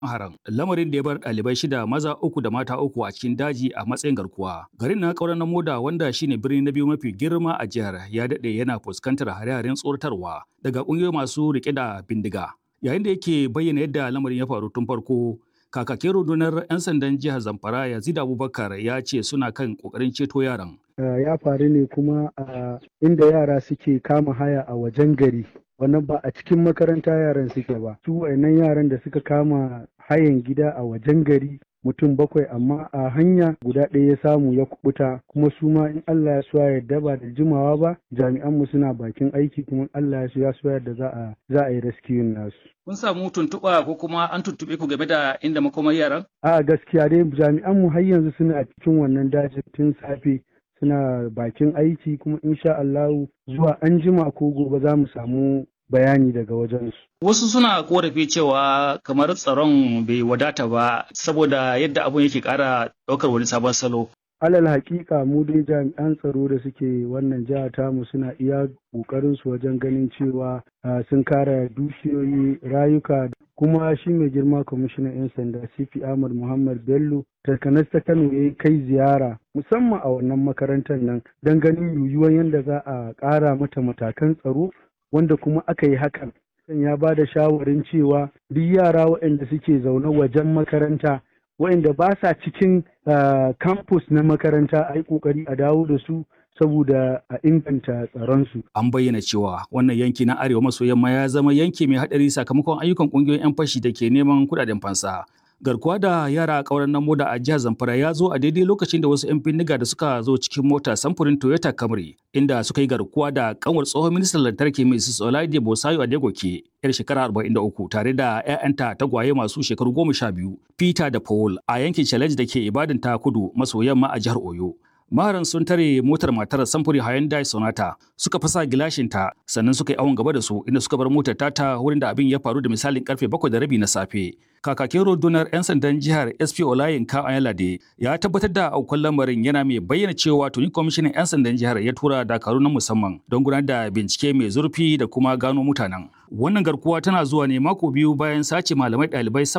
haram lamarin da ya bar ɗalibai shida maza uku da mata uku a cikin daji a matsayin garkuwa garin na kauran na moda wanda shine birni na biyu mafi girma a jihar ya daɗe yana fuskantar hare-haren tsoratarwa daga ƙungiyoyi masu riƙe da bindiga yayin da yake bayyana yadda lamarin ya faru tun farko kakakin rundunar 'yan sandan jihar zamfara yazid abubakar ya ce suna kan ƙoƙarin ceto yaran ya faru ne kuma a inda yara suke kama haya a wajen gari wannan ba a cikin makaranta yaran suke ba su wayannan yaran da suka kama hayan gida a wajen gari mutum bakwai amma a hanya guda ɗaya ya samu ya kubuta kuma su ma in Allah ya so yarda ba da jimawa ba jami'an mu suna bakin aiki kuma Allah ya so ya so yarda za a za a yi rescue nasu kun samu tuntuɓa ko kuma an tuntuɓe ku game da inda makomar yaran a gaskiya dai jami'an mu har yanzu suna cikin wannan dajin tun safe suna bakin aiki kuma insha Allahu zuwa an jima ko gobe za mu samu bayani daga wajensu. Wasu suna korafi cewa kamar tsaron bai wadata ba saboda yadda abun yake ƙara ɗaukar wani sabon salo. Alal hakika mu dai jami'an tsaro da suke wannan jiha tamu suna iya ƙoƙarin su wajen ganin cewa sun kare dukiyoyi rayuka kuma shi mai girma kwamishinan 'yan sanda CP Ahmad Muhammad Bello takanas ta Kano ya kai ziyara musamman a wannan makarantar nan don ganin yiwuwar yadda za a ƙara mata matakan tsaro wanda kuma aka yi hakan ya ba da shawarin cewa duk yara waɗanda suke zaune wajen makaranta waɗanda ba sa cikin campus na makaranta a yi ƙoƙari a dawo da su saboda a inganta tsaronsu. An bayyana cewa wannan yanki na arewa maso yamma ya zama yanki mai haɗari sakamakon ayyukan ƙungiyoyin 'yan fashi da ke neman kuɗaɗen fansa. garkuwa da yara a ƙauren nan moda a jihar Zamfara ya zo a daidai lokacin da wasu 'yan bindiga da suka zo cikin mota samfurin Toyota Camry inda suka yi garkuwa da kanwar tsohon ministan lantarki Mrs. Olaide Bosayo Adegoke yar shekara 43 tare da 'ya'yanta tagwaye masu shekaru 12 Peter da Paul a yankin Challenge da ke Ibadan ta kudu maso yamma a jihar Oyo. maharan sun tare motar matar samfuri Hyundai Sonata suka fasa gilashinta sannan suka yi awon gaba da su inda suka bar motar tata wurin da abin ya faru da misalin karfe bakwai da rabi na safe. Kakakin rundunar 'yan sandan jihar SP Olayin Ka Ayalade ya tabbatar da aukuwar lamarin yana mai bayyana cewa tuni kwamishinan 'yan sandan jihar ya tura dakaru na musamman don gudanar da bincike mai zurfi da kuma gano mutanen. Wannan garkuwa tana zuwa ne mako biyu bayan sace malamai ɗalibai